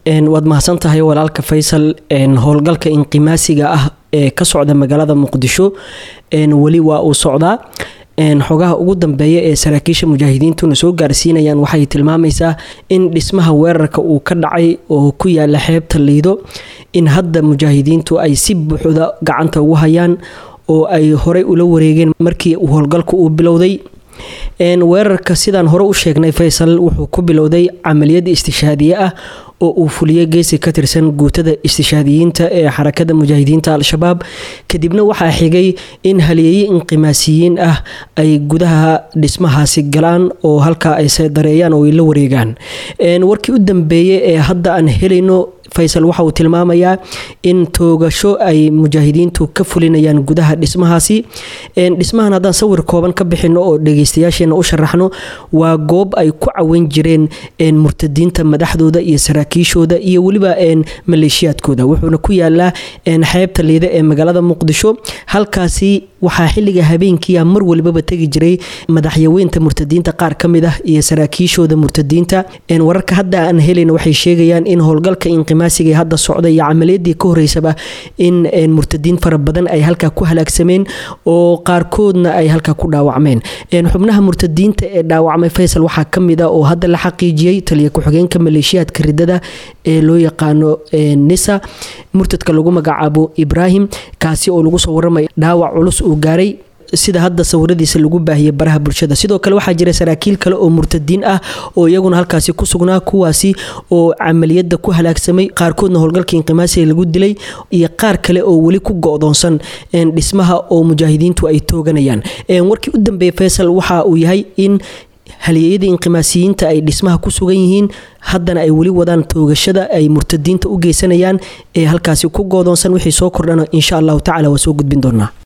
waad mahadsan tahay walaalka faysal howlgalka inqimaasiga ah ee ka socda magaalada muqdisho weli waa uu socdaa xogaha ugu dambeeya ee saraakiisha mujaahidiintuna soo gaarsiinayaan waxay tilmaamaysaa in dhismaha weerarka uu ka dhacay oo ku yaala xeebta liido in hadda mujaahidiintu ay si buuxda gacanta ugu hayaan oo ay horey ula wareegeen markii howlgalku uu bilowday weerarka sidaan hore u sheegnay faysal wuxuu ku bilowday camaliyad istishaadiye ah oo uu fuliyey geesi ka tirsan guutada istishaadiyiinta ee xarakada mujaahidiinta al-shabaab kadibna waxaa xigay in haliyeeye inqimaasiyiin ah ay gudaha dhismahaasi galaan oo halkaa ay sedareeyaan oo ay la wareegaan warkii u dambeeyey ee hadda aan helayno faysal waxa uu tilmaamayaa in toogasho ay mujaahidiintu ka fulinayaan gudaha dhismahaasi dhismahan haddaan sawir kooban ka bixino oo dhegeystayaasheena u sharaxno waa goob ay ku caweyn jireen murtadiinta madaxdooda iyo saraakiishooda iyo weliba maleeshiyaadkooda wuxuuna ku yaalaa xeebta liida ee magaalada muqdisho halkaasi waxaa xiliga habeenkiia mar walbaba tegi jiray madaxyaweynta murtadiinta qaar ka mid ah iyo saraakiishooda murtadiinta wararka hadda aan helayna waxay sheegayaan in howlgalka inqimaasiga ee hadda socda iyo camaliyadii ka horeysaba in murtadiin fara badan ay halkaa ku halaagsameen oo qaarkoodna ay halkaa ku dhaawacmeen xubnaha murtadiinta ee dhaawacmay faysal waxaa kamid a oo hadda la xaqiijiyey taliya ku-xigeenka maleeshiyaadka ridada ee loo yaqaano nisa murtadka lagu magacaabo ibraahim kaasi oo lagu soo waramay dhaawac culus uu gaaray sida hadda sawiradiisa lagu baahiyay baraha bulshada sidoo kale waxaa jira saraakiil kale oo murtadiin ah oo iyaguna halkaasi ku sugnaa kuwaasi oo camaliyada ku halaagsamay qaarkoodna howlgalka inqimaasiga lagu dilay iyo qaar kale oo weli ku go-doonsan dhismaha oo mujaahidiintu ay tooganayaan warkii u dambeeyay faysal waxa uu yahay in halyeeyadii inqimaasiyiinta ay dhismaha ku sugan yihiin haddana ay weli wadaan toogashada ay murtadiinta u geysanayaan ee halkaasi ku goodoonsan wixii soo kordhana insha allahu tacala waa soo gudbin doonaa